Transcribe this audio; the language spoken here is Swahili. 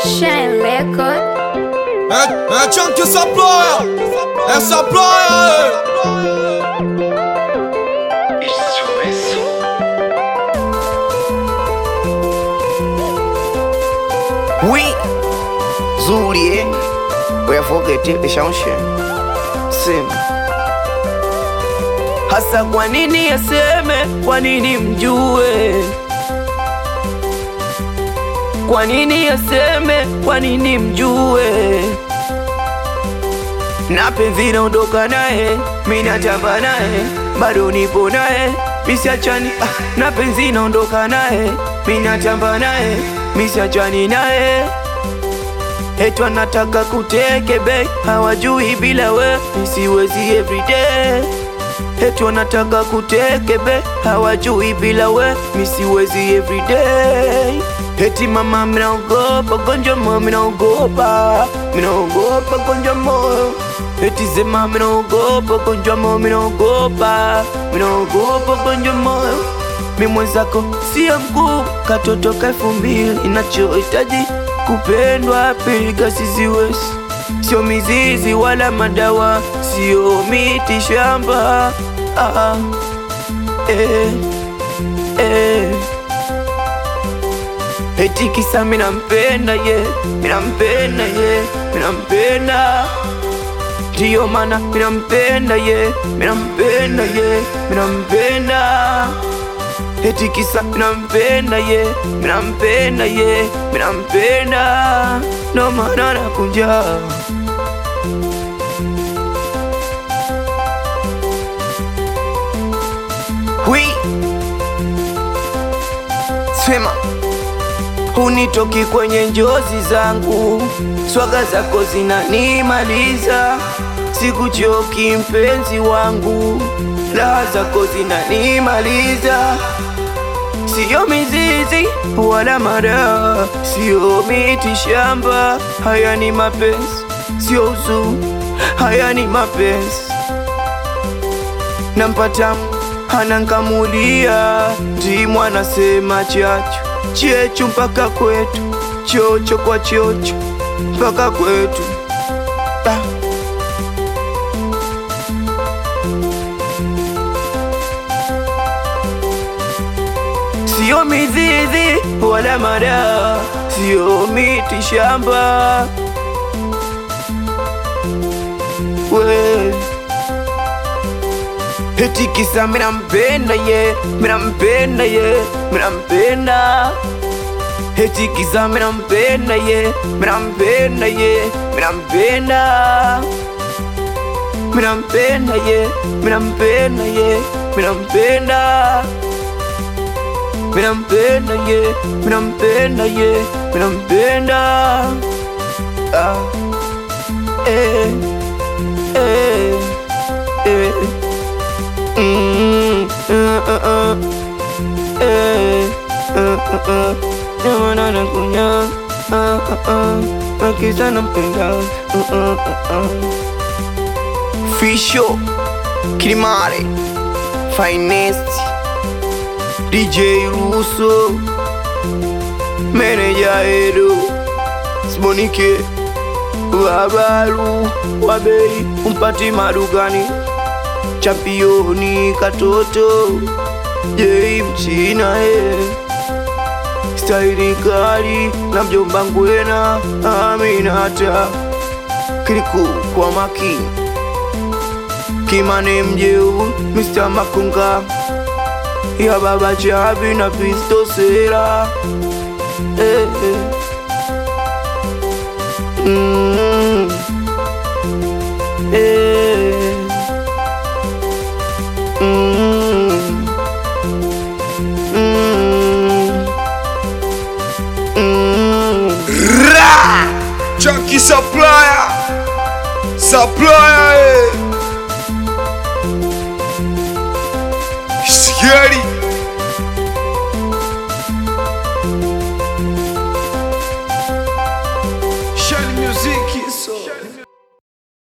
Shine Record. É, é Chunk essa ploia, essa ploia, Isso é som. Oui, zuri eh? Uyafokete ishaonshe sema hasa, kwa nini aseme? Kwa nini mjue? Kwa nini aseme? Kwa nini mjue? na penzi naondoka naye, mi natamba naye, bado nipo naye, misiachani. Ah, na penzi naondoka naye, mi natamba naye, misiachani naye. Etu anataka kuteke be, hawajui bila we nisiwezi everyday. Etu anataka kuteke be, hawajui bila we nisiwezi everyday. Eti mama minaogopa gonjwa moyo, minaogopa minaogopa gonjwa moyo. Eti sema minaogopa gonjwa moyo, minaogopa minaogopa gonjwa moyo. Mi mwenzako sio mkuu, katoto ka elfu mbili inachohitaji kupendwa, piga siziwezi, sio mizizi wala madawa, sio miti shamba. Ah, eh, eh. Eti kisa minampenda ye, minampenda ye, minampenda ndiyo mana minampenda ye, minampenda ye, minampenda Eti kisa minampenda ye, minampenda ye, minampenda ndo maana nakunja Hui Sema hunitoki kwenye njozi zangu, swaga zako zinanimaliza, sikuchoki mpenzi wangu, raha zako zinanimaliza, siyo mizizi wala madawa, siyo miti shamba, haya ni mapenzi, sio uzuni, haya ni mapenzi nampata anankamulia ndimu anasema chachu chechu mpaka kwetu chocho kwa chocho mpaka kwetu ah. Sio mizizi wala madawa, sio miti shamba we Eti kisa minampenda ye, minampenda ye, minampenda Eti kisa minampenda ye, minampenda ye, minampenda Minampenda ye, minampenda ye, minampenda Minampenda ye, minampenda ye, minampenda Ah, eh, eh, eh Mm, uh, uh, uh. Eh, uh, uh, uh. Jamana nakunya uh, uh, uh. Akisa nampenda uh, uh, uh, uh. Fisho Kilimare Finest DJ Russo Meneja Edo Sibonike Wabaru Wabei Umpati madugani championi katoto jei mchina e staili kali na mjomba ngwena aminata kiliku kwa makini kimane mjeu Mr. Makunga ya baba chabi na pisto sera eh, eh. Mm. Eh. Mm. Mm. Mm. Chunky supplier, supplier, eh. Scary.